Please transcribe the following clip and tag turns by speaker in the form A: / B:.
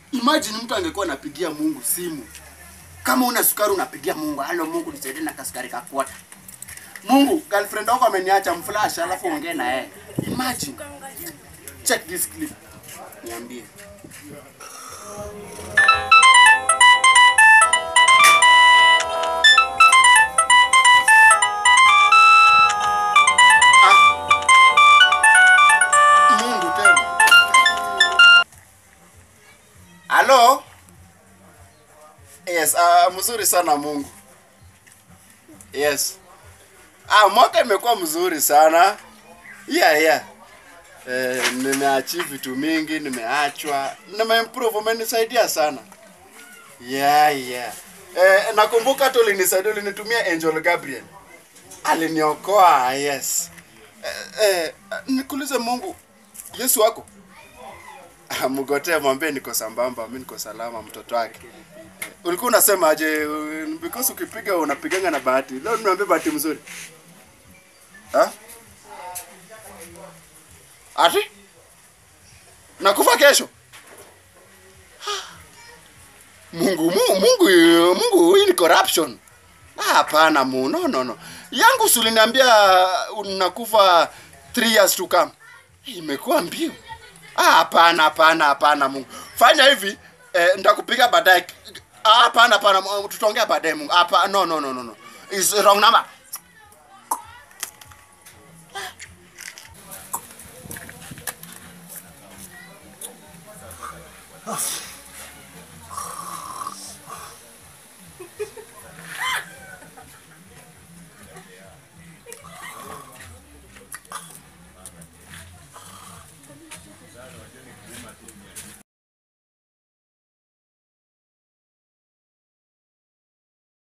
A: Imagine mtu angekuwa anapigia Mungu simu. Kama una sukari unapigia Mungu, "Halo Mungu nisaidie na kasukari kakwata." Mungu, girlfriend wako ameniacha mflash alafu ongee na yeye. Imagine. Check this clip. Niambie. Ah. Mungu tena. Halo? Yes, uh, mzuri sana Mungu. Yes. Ah, mwaka imekuwa mzuri sana. Yeah, yeah. Eh, nimeachieve vitu mingi, nimeachwa, nimeimprove, umenisaidia sana. Yeah, yeah. Eh, nakumbuka tu ulinisaidia, ulinitumia Angel Gabriel. Aliniokoa, yes. Eh, eh, nikuulize Mungu, Yesu wako? Ah, Mgotee mwambie niko sambamba, mimi niko salama, mtoto wake. Eh, ulikuwa unasema aje? uh, Because ukipiga unapiganga na bahati. Leo niambie bahati mzuri. Ha? Ati? Nakufa kesho? Mungu, Mungu, Mungu, Mungu, hii ni corruption. Ah, Hapana, Mungu, no, no, no. Yangu si uliniambia unakufa 3 years to come. Imekuwa mbio. Ah, hapana, hapana, hapana Mungu. Fanya hivi, eh, nitakupiga baadaye. Ah, hapana, hapana, Mungu, tutaongea baadaye Mungu. Hapa, no, no, no, no, no. Is wrong number.
B: Ah.